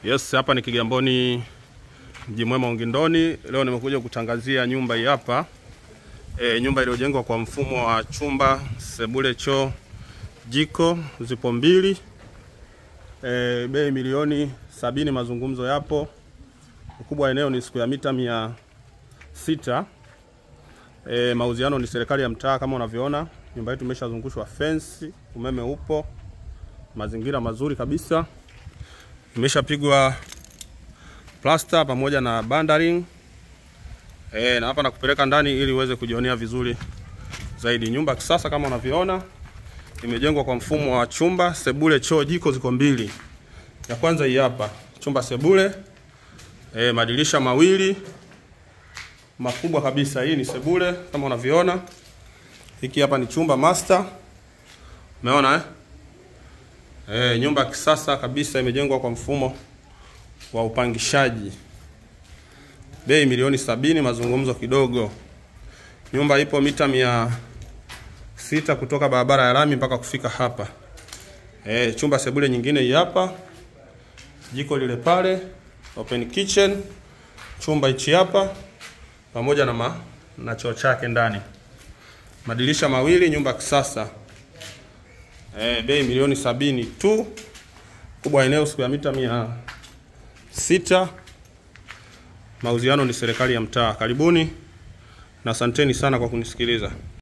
Yes, hapa ni Kigamboni Mji Mwema Ungindoni. Leo nimekuja kutangazia nyumba hii hapa. E, nyumba iliyojengwa kwa mfumo wa chumba, sebule, choo, jiko, zipo mbili. E, bei milioni sabini, mazungumzo yapo. Ukubwa wa eneo ni siku ya mita mia sita. E, mauziano ni serikali ya mtaa kama unavyoona. Nyumba yetu imeshazungushwa fence, umeme upo, mazingira mazuri kabisa imeshapigwa plasta pamoja na bandering e, na hapa nakupeleka ndani ili uweze kujionea vizuri zaidi. Nyumba ya kisasa kama unavyoona, imejengwa kwa mfumo wa chumba, sebule, choo, jiko ziko mbili. Ya kwanza hii hapa, chumba sebule, e, madirisha mawili makubwa kabisa. Hii ni sebule kama unavyoona. Hiki hapa ni chumba master, umeona eh? E, nyumba ya kisasa kabisa imejengwa kwa mfumo wa upangishaji. Bei milioni sabini, mazungumzo kidogo. Nyumba ipo mita mia sita kutoka barabara ya lami mpaka kufika hapa. E, chumba sebule nyingine hii hapa, jiko lile pale, open kitchen, chumba hichi hapa pamoja na, ma, na choo chake ndani, madirisha mawili, nyumba ya kisasa. E, bei milioni sabini tu. Kubwa eneo siku ya mita mia sita. Mauziano ni serikali ya mtaa. Karibuni na asanteni sana kwa kunisikiliza.